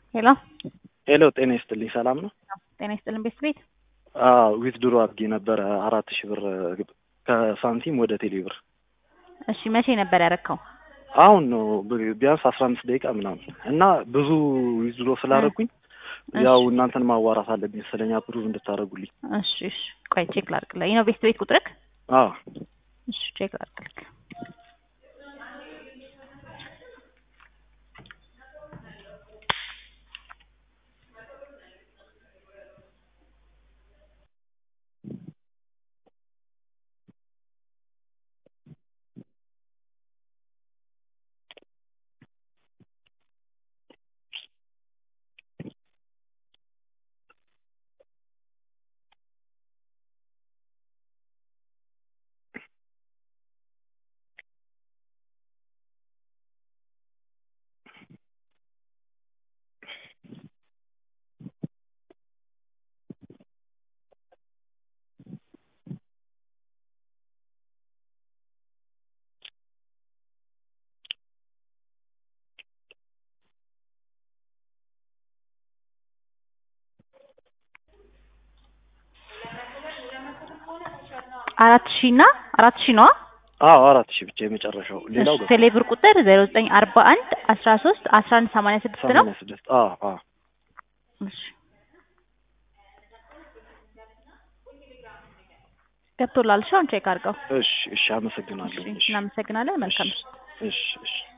ሄሎ ሄሎ ጤና ይስጥልኝ ሰላም ነው? ጤና ይስጥልን ቤት ቤት አዎ ዊዝድሮ አድርጌ ነበረ አራት ሺህ ብር ከሳንቲም ወደ ቴሌ ብር። እሺ መቼ ነበር ያረከው? አሁን ነው ብ- ቢያንስ አስራ አምስት ደቂቃ ምናምን እና ብዙ ዊዝድሮ ስላደረኩኝ ያው እናንተን ማዋራት አለብኝ ስለኛ ፕሩቭ እንድታደርጉልኝ። እሺ እሺ ቆይ ቼክ ላድርግልህ። ይህ ነው ቤት ቤት ቁጥርክ? አዎ እሺ ቼክ ላድርግልህ። አራት ሺህ እና አራት ሺህ ነዋ። አዎ አራት ሺህ ብቻ የመጨረሻው ሌላው እሺ ቴሌብር ቁጥር ዜሮ ዘጠኝ አርባ አንድ አስራ ሶስት አስራ አንድ ሰማንያ ስድስት ነው። ሰማንያ ስድስት አዎ አዎ እሺ ገብቶላል። እሺ አሁን ቼክ አድርገው። እሺ እሺ አመሰግናለሁ። እሺ እሺ እናመሰግናለን። መልካም እሺ እሺ እሺ